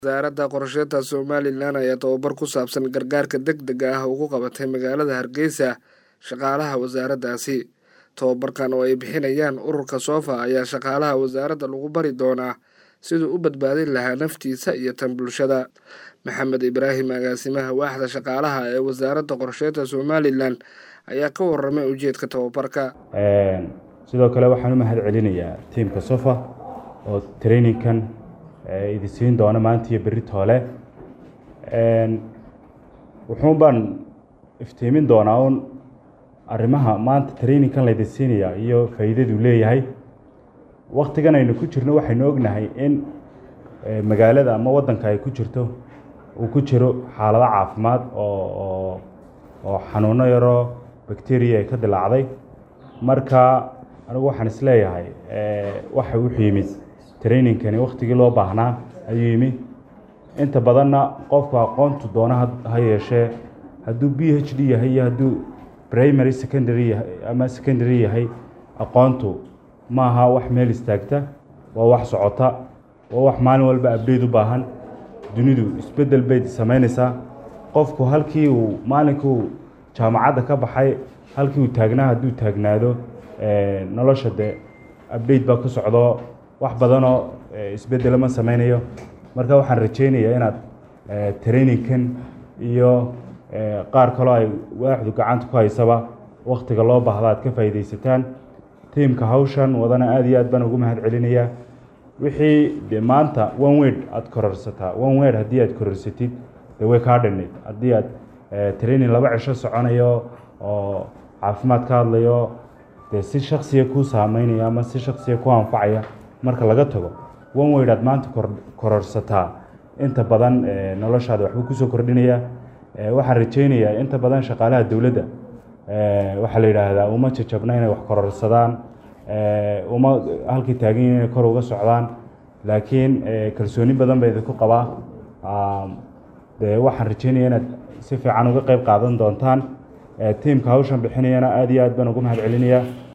wasaaradda qorsheynta somalilan ayaa tababar ku saabsan gargaarka degdega ah ugu qabatay magaalada hargeysa shaqaalaha wasaaraddaasi tababarkan oo ay bixinayaan ururka soofa ayaa shaqaalaha wasaaradda lagu bari doonaa siduu u badbaadin lahaa naftiisa iyo tan bulshada maxamed ibraahim agaasimaha waaxda shaqaalaha ee wasaaradda qorsheynta somalilan ayaa ka waramay ujeedka tababarka sidoo kale waxaan u mahad celinayaa tiimka sofa oo traininkan idi siin doona maanta iyo berri toole wuxuun baan iftiimin doonaa un arrimaha maanta traininkan laydin siinaya iyo faa'iidaduu leeyahay waktigan aynu ku jirno waxaynu ognahay in magaalada ama waddanka ay ku jirto uu ku jiro xaalado caafimaad oo oo xanuuno yaroo bacteria ay ka dilaacday marka anigu waxaan isleeyahay waxa wuxuu yimid trainingkani waktigii loo baahnaa ayuu yimi inta badanna qofku aqoontu doona ha yeeshee hadduu b h d yahay iyo hadduu primary secondary yahay ama secondary yahay aqoontu maaha wax meel istaagta waa wax socota waa wax maalin walba abdeyt u baahan dunidu isbeddel bay samaynaysaa qofku halkii uu maalinkuu jaamacadda ka baxay halkii uu taagnaa hadduu taagnaado nolosha dee abdeyt baa ku socdo wax badanoo isbeddela ma samaynayo marka waxaan rajaynayaa inaad trainingkan iyo qaar kaloo ay waaxdu gacanta ku haysaba waktiga loo baahda aad ka faa'iidaysataan tiimka hawshan wadana aada iyo aad baan ugu mahad celinayaa wixii de maanta one word aada kororsataa one word haddii aad kororsatid de way kaa dhinid haddii aad training laba cisho soconayo oo caafimaad ka hadlayo dee si shaksiya kuu saameynaya ama si shaksiya ku anfacaya marka laga tago one word aad maanta kororsataa inta badan noloshaada waxbuu kusoo kordhinaya waxaan rajaynayaa inta badan shaqaalaha dowladda waxaa la yidhaahdaa uma jajabna inay wax kororsadaan uma halkii taagan yihin inay kor uga socdaan laakiin kalsooni badan ba idinku qabaa dee waxaan rajaynaya inaad si fiican uga qeyb qaadan doontaan tiimka hawshan bixinayana aada iyo aad baan ugu mahad celinayaa